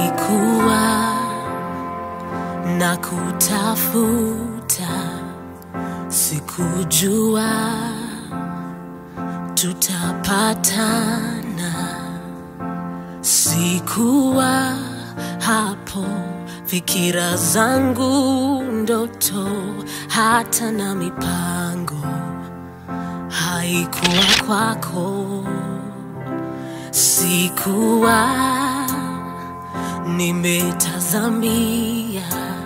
Nilikuwa na kutafuta, sikujua tutapatana. Sikuwa hapo, fikira zangu, ndoto, hata na mipango haikuwa kwako. Sikuwa nimetazamia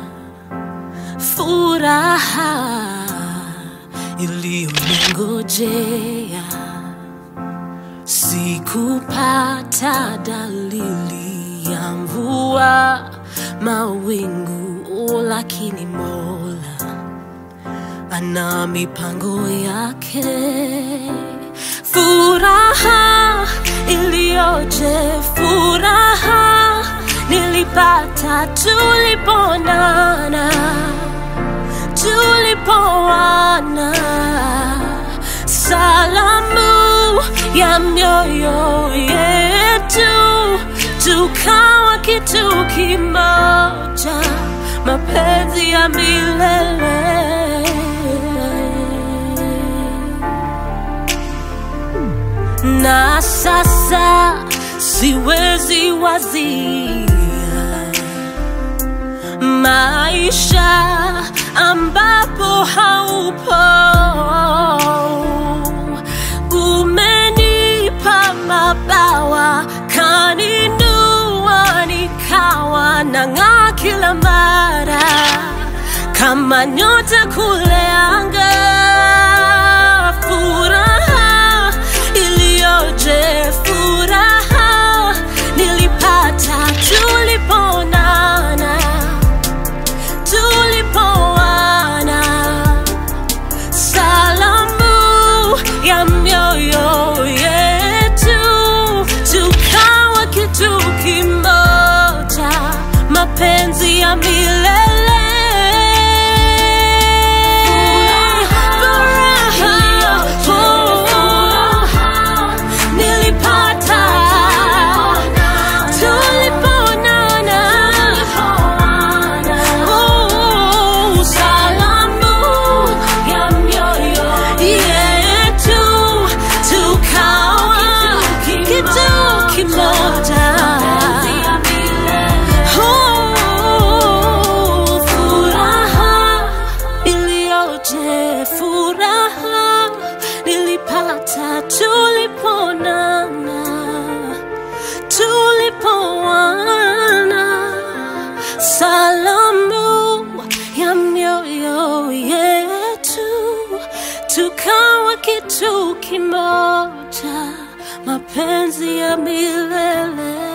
furaha iliyoningojea. Sikupata dalili ya mvua, mawingu, lakini Mola ana mipango yake. Furaha iliyoje, furaha nilipata tuliponana, tulipoana, salamu ya mioyo yetu, tukawa kitu kimoja, mapenzi ya milele. na sasa siwezi wazia maisha ambapo haupo. Umenipa mabawa, kaninua nikawa nang'aa kila mara kama nyota kule anga. Furaha iliyoje, furaha nilipata tuliponana, tulipoana, salamu ya mioyo yetu, tukawa kitu kimoja, mapenzi ya milele. Furaha, nilipata tuliponana, Oh, salamu ya mioyo yetu, tukawa kitu kimoja. Oh, furaha iliyoje, furaha nilipata tuliponana, tulipoana, salamu ya mioyo yetu, tukawa kitu kimoja, mapenzi ya milele.